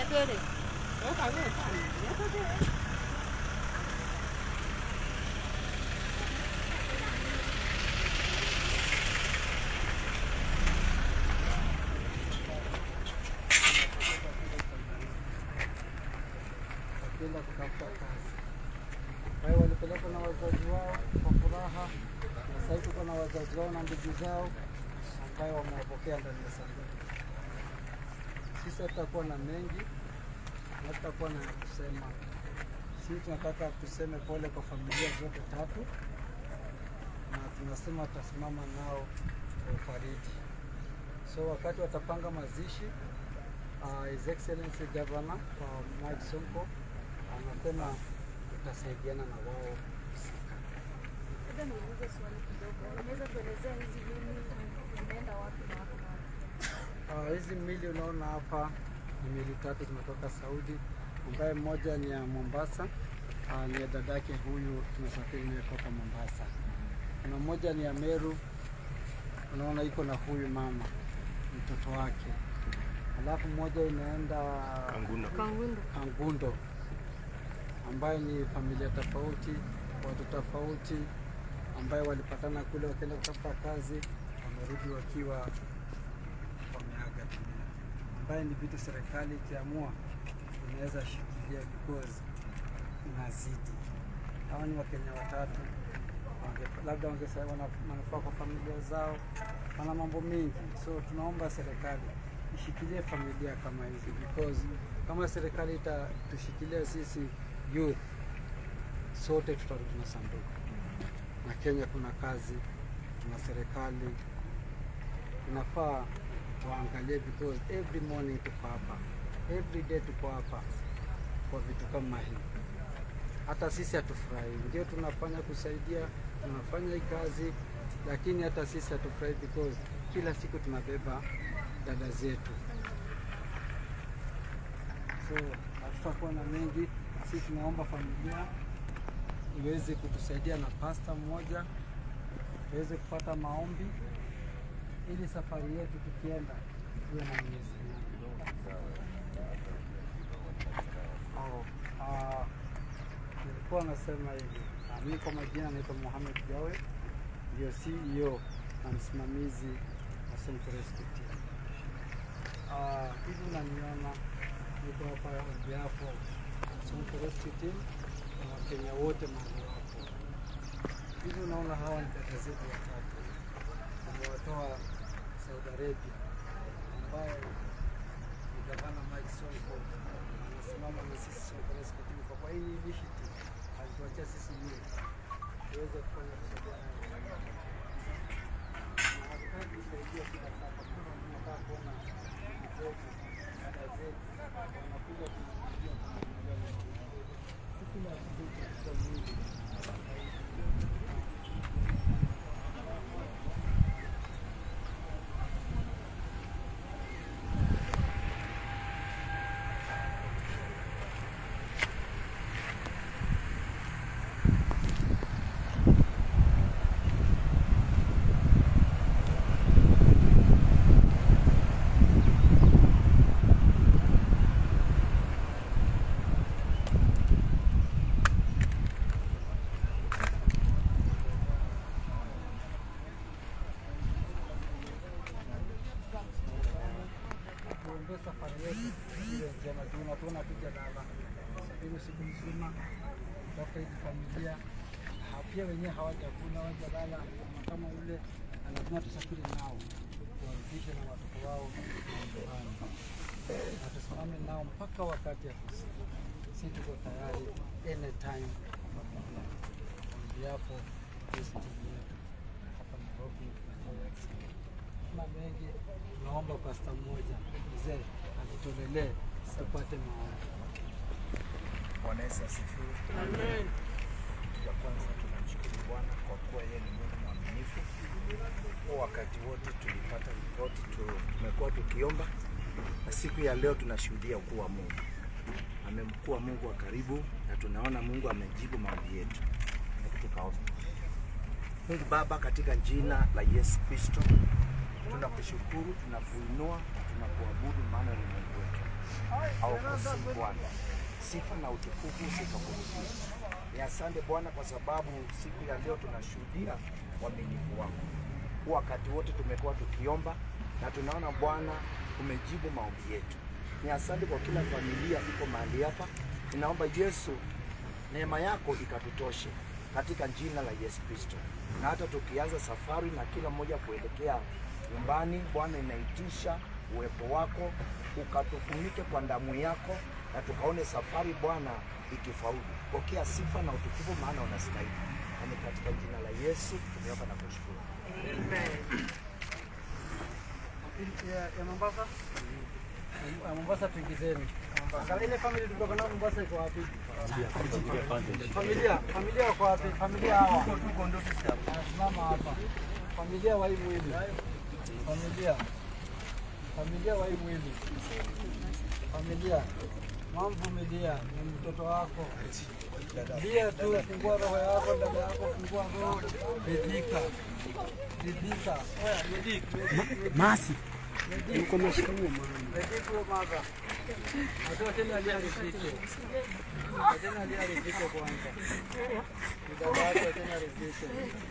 Nyatore. wakienda kutafuta kazi. Kwa hiyo walipelekwa na wazazi wao kwa furaha, na sasa hivi tuko na wazazi wao na ndugu zao ambayo wamewapokea ndani ya sanduku. Sisi hatutakuwa na mengi na hatutakuwa na ya kusema. Sisi tunataka tuseme pole kwa familia zote tatu, na tunasema tutasimama nao kwa ufariji. So wakati watapanga mazishi uh, His Excellency Governor uh, Mike Sonko anasema tutasaidiana na wao husika. Labda niulize swali kidogo. Unaweza tuelezea hizi mili zimeenda wapi na wapi na wapi? Uh, hizi mili unaona hapa ni mili tatu zinatoka Saudi, ambaye mmoja ni ya Mombasa, uh, ni ya dadake huyu tunasafiri naye toka Mombasa. Kuna mmoja ni ya Meru, unaona iko na huyu mama mtoto wake, alafu mmoja inaenda Kangundo. Kangundo. Kangundo ambayo ni familia tofauti, watu tofauti, ambayo walipatana kule wakaenda kutafuta kazi, wamerudi wakiwa wameaga dunia, ambayo ni vitu serikali ikiamua inaweza shikilia because inazidi. Hawa ni Wakenya watatu wange, labda wangesema wana manufaa kwa familia zao, wana mambo mengi, so tunaomba serikali ishikilie familia kama hizi because kama serikali itatushikilia sisi youth, sote tutarudi na sanduku. Na Kenya kuna kazi, tuna serikali, inafaa waangalie because every morning tuko hapa, every day tuko hapa kwa vitu kama hii. Hata sisi hatufurahi, ndio tunafanya kusaidia, tunafanya hii kazi, lakini hata sisi hatufurahi because kila siku tunabeba dada zetu so hatutakuwa na mengi. Sisi tunaomba familia iweze kutusaidia na pasta mmoja, tuweze kupata maombi ili safari yetu tukienda tuwe na Mwenyezi Mungu. Oh, ah, nilikuwa nasema hivi, ah, mimi kwa majina naitwa Mohamed Jawe, ndio CEO na msimamizi wa Central Rescue Team. Ah, hivi unaniona niko hapa on behalf of Central Rescue Team na Wakenya wote mahali wapo. Hivi unaona hawa ni dada zetu watatu wamewatoa Saudi Arabia, ambaye ni gavana Mike Sonko anasimama na sisi Central Rescue Team kwa kwa hii initiative alituachia sisi yeye tuweze kufanya kusaidiana na na hatutaki kusaidia kila saa, kwa sababu tunataka kuona ndugu zetu, dada zetu wanakuja kuingia kwenye kila kitu katika mwili tuombee safari yetu iwe njema. Tuna tuona tuja lala safiri usiku mzima kutafuta hizi familia, Ha- pia wenyewe hawajakula hawajalala, na kama ule na lazima tusafiri nao tuwarudishe na watoto wao nyumbani, na tusimame nao mpaka wakati ya kusiku. Si tuko tayari anytime kwa familia. On behalf of this team yetu hapa Nairobi na New York City na mengi, naomba pasta mmoja mzee atutolelee tupate maombi. Bwana Yesu asifiwe. Ya kwanza tunamshukuru Bwana kwa kuwa yeye ni Mungu mwaminifu. Kwa wakati wote tulipata ripoti, tu- tumekuwa tukiomba, na siku ya leo tunashuhudia ukuu wa Mungu. Amemkuwa Mungu wa karibu, na tunaona Mungu amejibu maombi yetu. Hebu tukaombe. Mungu Baba, katika jina la Yesu Kristo, tunakushukuru, tunakuinua, tunakuabudu, maana ni Mungu wetu. hawakosei Bwana. Sifa na utukufu zikakurudia. Ni asante Bwana kwa sababu siku ya leo tunashuhudia uaminifu wako. Wakati wote tumekuwa tukiomba na tunaona Bwana umejibu maombi yetu. Ni asante kwa kila familia iko mahali hapa. Ninaomba Yesu neema yako ikatutoshe katika jina la Yesu Kristo, na hata tukianza safari na kila mmoja kuelekea nyumbani, Bwana, inaitisha uwepo wako ukatufunike kwa damu yako, na tukaone safari Bwana ikifaulu. Pokea sifa na utukufu, maana unastahili, na ni katika jina la Yesu tumeomba na kushukuru. ya, ya Mombasa ya Mombasa tuingizeni. Angalia ile family tulikuwa nayo Mombasa iko wapi? Familia, familia wako wapi? Familia hawa. Simama hapa. Familia wa hii mwili. Familia. Familia wa hii mwili. Familia. Mamvumilia ni mtoto wako. Lia tu, fungua roho yako, dada yako, fungua roho. Ridhika. Ridhika. Oya, ridhika. Masi. Yuko mashikamoo mama. Ridhika mama. Atoa tena alia ridhike. Tena alia ridhike kwanza. Dada yako tena ridhike.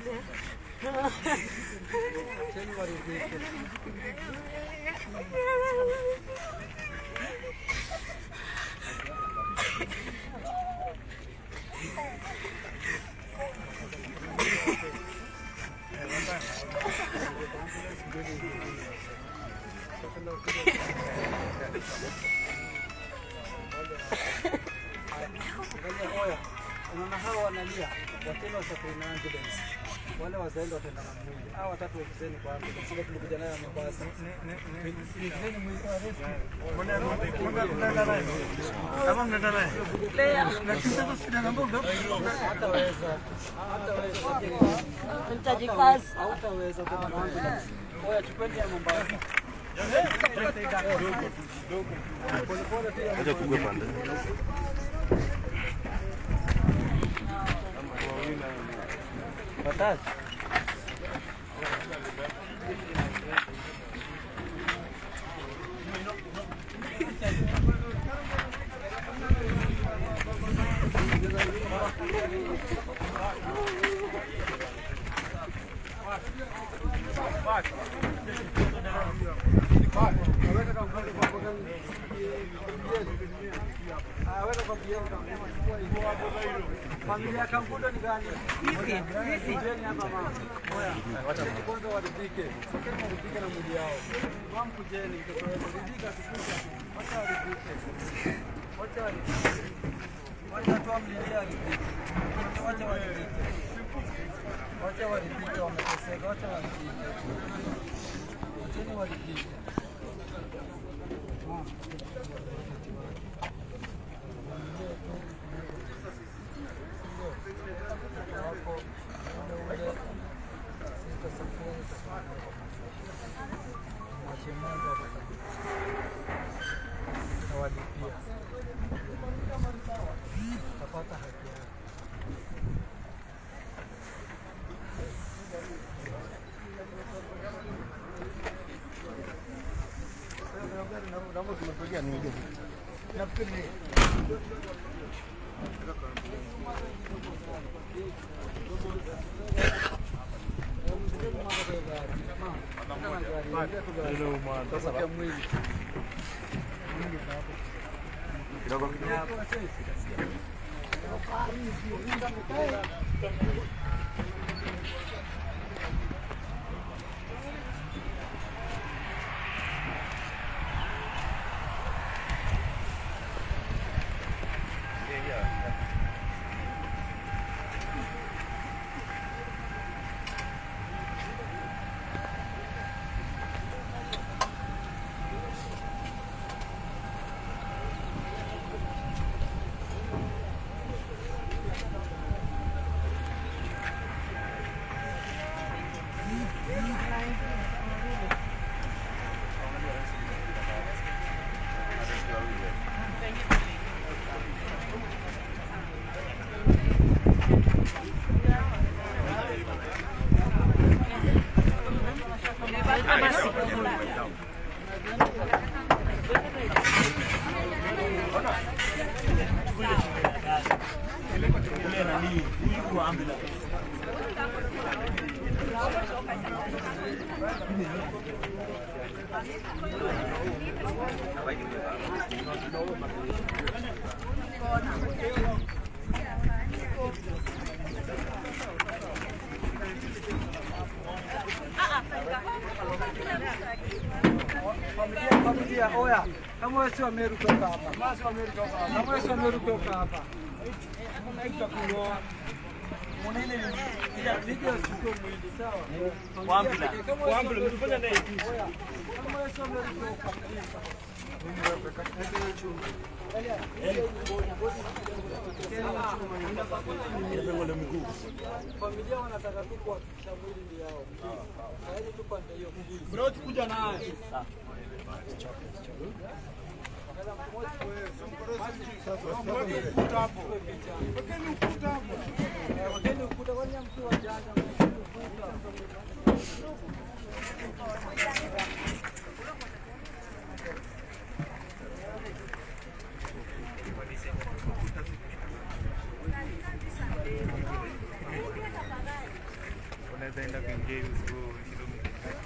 Tena waridhike. Angalia, oya, unaona hawa wanalia, watenda usafiri na ambulance. Wale wazalendo wataenda na mwili. Hawa watatu waingizeni kwa ambulance. Sile tulikuja nayo Mombasa. Ingizeni mwili wa rescue. Hataweza. Hataweza. Nitajikaza. Hautaweza kwenda na ambulance. Oya, chukweni ya Mombasa. Polepole pia. Watatu. Weka kwa mkono kwa mkono. Ah, weka kwa mkono. Familia ya Kangundo ni gani? Kujeni hapa mama. Oya. Kujeni kwanza waridhike. Sokeni waridhike na mwili yao. Mama kujeni mtoto wetu. Ridhika sikuja. Wacha waridhike. Wacha waridhike. Wacha tu amlilie aridhike. Wacha waridhike. Wacha waridhike wameteseka. Wacha waridhike. Wacheni waridhike. Mama. wako ule ule sitasafiri mashemungu tawalipia utapata haki yako. Familia, familia, oya, kama wewe si wa Meru toka hapa. Kama si wa Meru toka hapa. Kama wewe si wa Meru toka hapa. Unaitwa kuoa. Mwanene ni video sio mwili sawa. Wambila. Wambila mtufanya naye. Oya, kama wewe si wa Meru toka. Familia wanataka tu kuhakikisha mwili ni yao. Hawaje tu pande hiyo. Bro, kuja naye. Wekeni ukuta, kwani mtu wajanja mwekeni ukuta. unaweza enda kuingia hiyo kilomita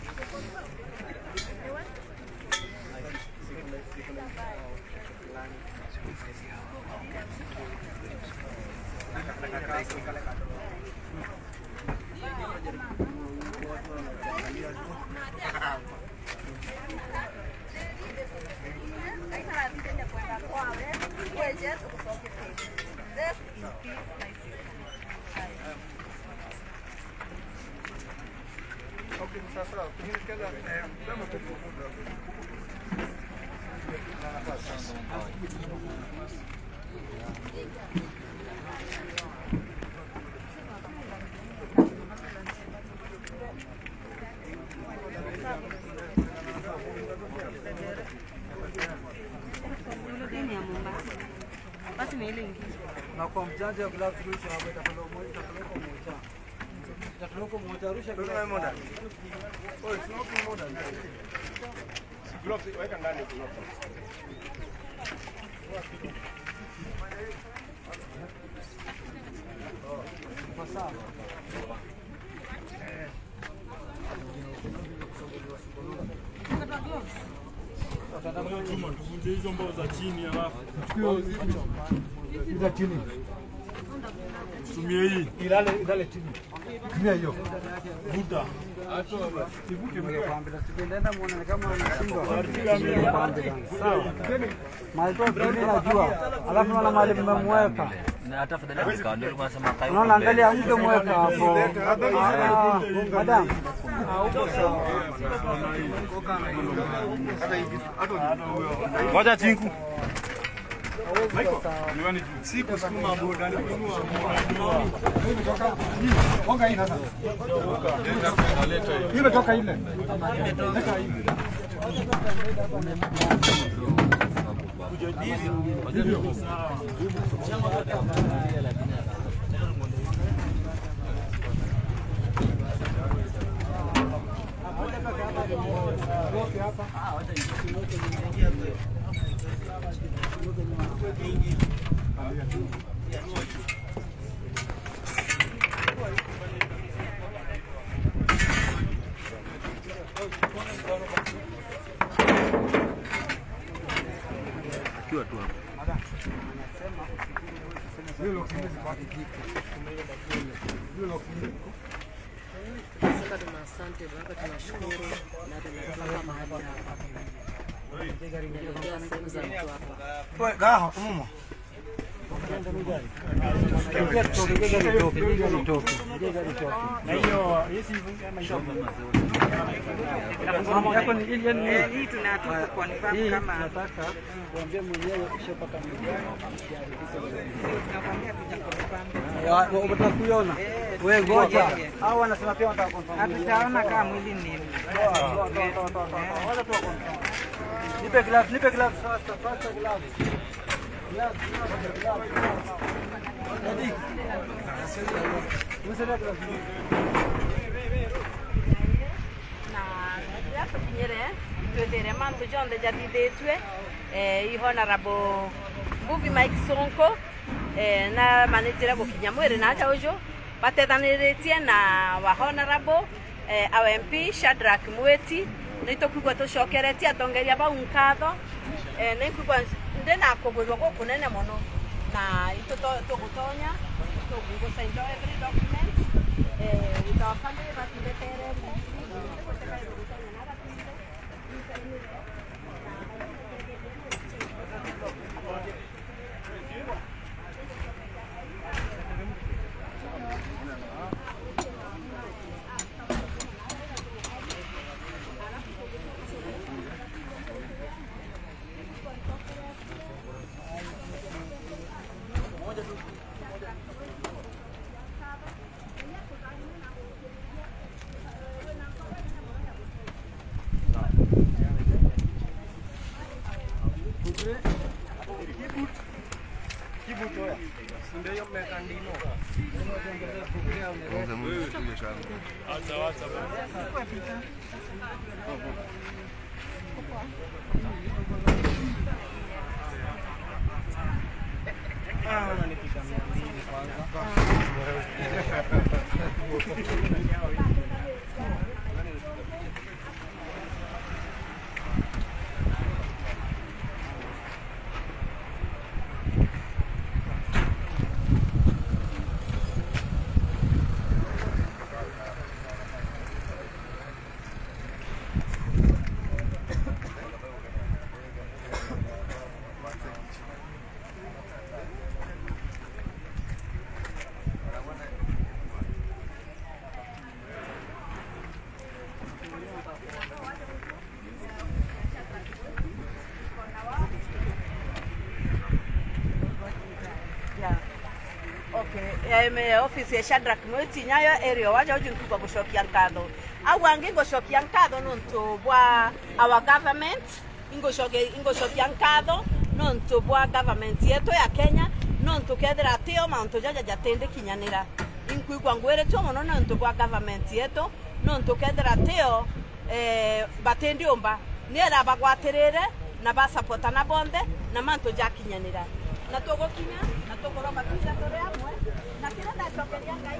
Basi ni ile ingine. na kwa mjanja wa glavu rusha hapo itatolewa moja itatolewa moja. Itatolewa moja rusha glavu. moja. Kwa sawa. Chuma tuvunje hizo mbao za chini alafu Ila chini. tumie hii Ilale ilale chini. Tumia hiyo. vuta. Nimekwambia tukienda muone kama anashindwa. Nimekwambia. Sawa. Malitoa vile najua. Alafu naona mahali mmemweka. Unaona angalia mngemweka hapo. Ah, Madam. Ah, uko sawa. Ngoja chinku. Sikusukuma boda, nikunua Wanga hii sasa. Hii imetoka ile. Leta hii. Sasa tuna asante Baba, tunashukuru na tunatoka mahali hapa. Tunaelekea sehemu za mtu hapa. Gaha, umuma. Ingia tutoke, ingia gari toke, ingia gari toke. Ingia gari toke. Na hiyo hisi kama hiyo. Mama yako ni ili yani Eh, hii tunataka confirm hii kama nataka kuambia mwenyewe ukishapata mgani tunakwambia tuja confirm. unataka kuiona wewe ngoja au wanasema pia wanataka confirm Hatutaona kama mwili ni Toa, toa, toa, toa, toa, toa. Wacha toa confirm. nipe glavu nipe glavu sasa sasa glavu glavu glavu glavu Edi. Umesema glavu na yapo kinyere twethere mantu jonthe jathithĩtue eh, i honorable Mbuvi Mike Sonko eh, na manĩtĩre gũkinya mwĩrĩ na nja ũcio batethanĩrĩtie na wa honorable eh, our MP Shadrack Mweti nĩ tũkugua tũcokeretie atongeria bau nkatho eh, nĩ kugua ndĩ na kũgwĩrwo gũkũ nene mũno na tũgũtonya tũgũsign every document eh, with our family batindĩtere Yeah. Okay. Um, office ya Shadrack Mweti nyayo area waja uju nkugwa gushokia nkatho au angi ngushokia nkatho nuntu bwa our government ingushokia ingushokia nkatho nuntu bwa government yetu ya Kenya nuntu kethira atio mauntu jaja jatindikinyanira inkwigwa ngwiritwo muno nuntu bwa government yetu nuntu kethira atio eh, batindiumba niera bagwatirire na basapotana bonthe na mantu jakinyanira na tugukinya na tukorwo makinya turi amwe na kira ndacokeria ngai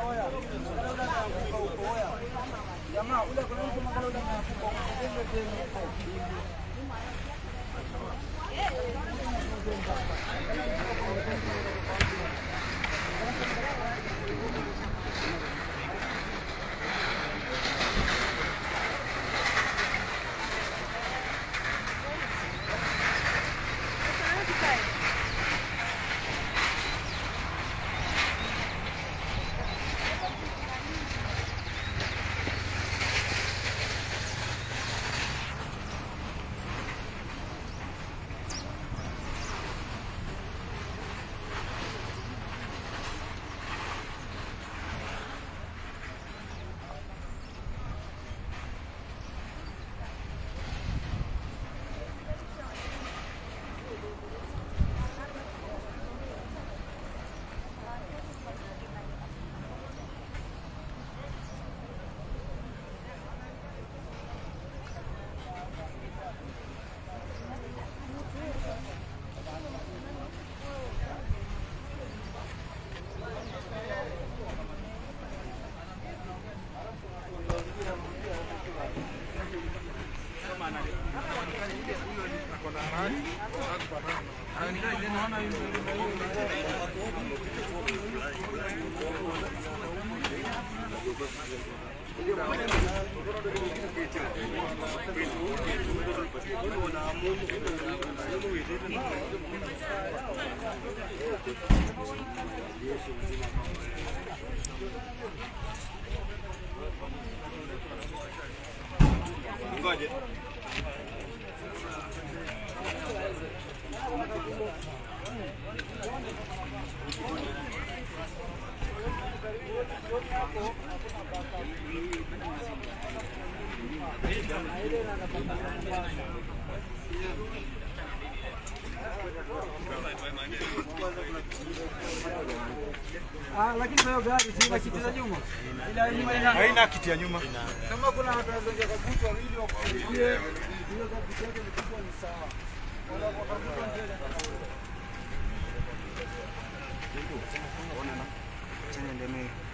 Ah, lakini hiyo gari si ina kiti za nyuma. Ila nyuma ina Haina kiti ya nyuma. kama kuna watu wanaweza kuvuta wawili wakuingie, hiyo gari yake ni kubwa ni sawa. Wala wakavuta mbele. Chenye ndeme